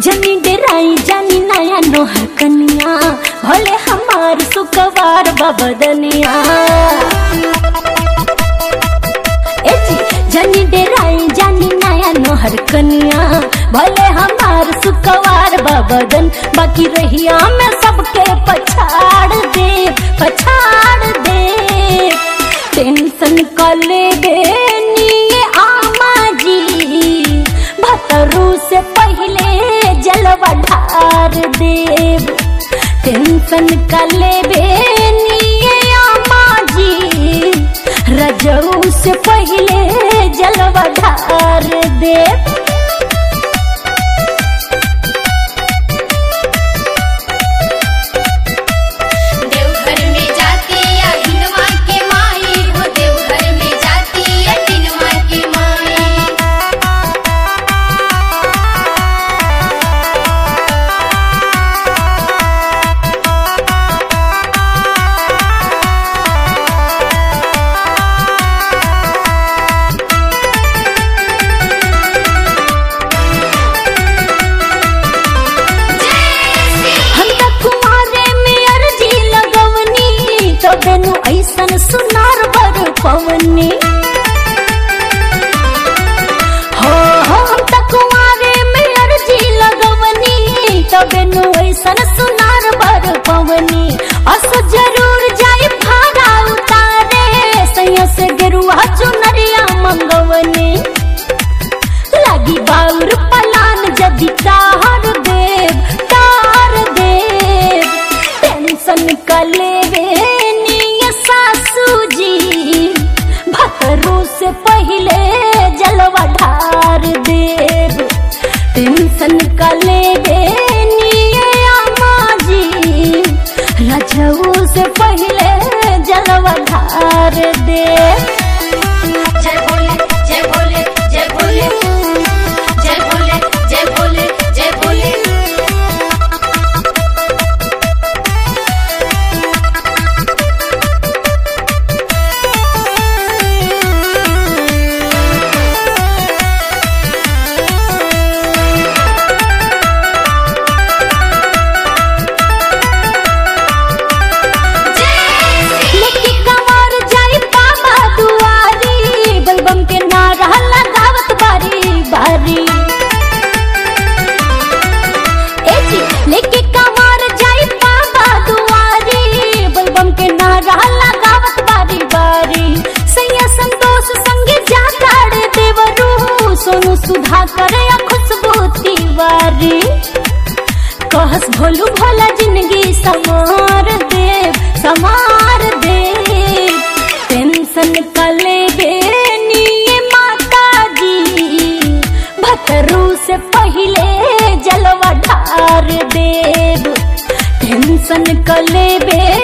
जनी डेराई जानी नया नोहर कनिया भले हमार सुकवार बबदनिया ए जी जनी डेराई जानी नया नोहर कनिया भले हमार सुकवार बबदन बाकी रहिया में सबके पछाड़ दे पछाड़ दे टेंशन कर ले बेनिए आमा जी भतरू से पहले जलवा ढार देव टेंशन कर ले बेनिए आमा जी रजऊ से पहले जलवा ढार देव देवघर में जाती या हिनवा के माई हो देवघर में जाती या हिनवा के माई हम त कुमारे में अर्जी लगवनी तो बेनु ऐसन सुनार बर पवनी हो हो हम त कुमारे में अर्जी लगवनी तो बेनु ऐसन सुनार बर पवनी अस जरूर जाई भाड़ा उतारे सैया से गेरुआ चुनरिया मंगवनी लगी बाउर पलान जदि तार देव तार देव टेंशन का लेवे निय सासू जी भतरू से पहले जलवा ढार देव टेंशन का लेवे निय अम्मा जी रजऊ से पहले जलवा ढार देव जय भोले जय भोले जय भोले जय भोले जय भोले जय भोले लेके कमर जाई बाबा दुआरी बलबम के नारा लगावत बारी बारी ए जी लेके कमर जाई बाबा दुआरी बलबम के नारा लगावत बारी बारी सैया संतोष संगे जाताड़ देवरू सोनू सुधा करे खुशबू तिवारी कहस भोलू भोला जिंदगी समार देव समार देव टेंशन कले बेनिए माता जी भतरू से पहले जलवा ढार देव टेंशन कले बे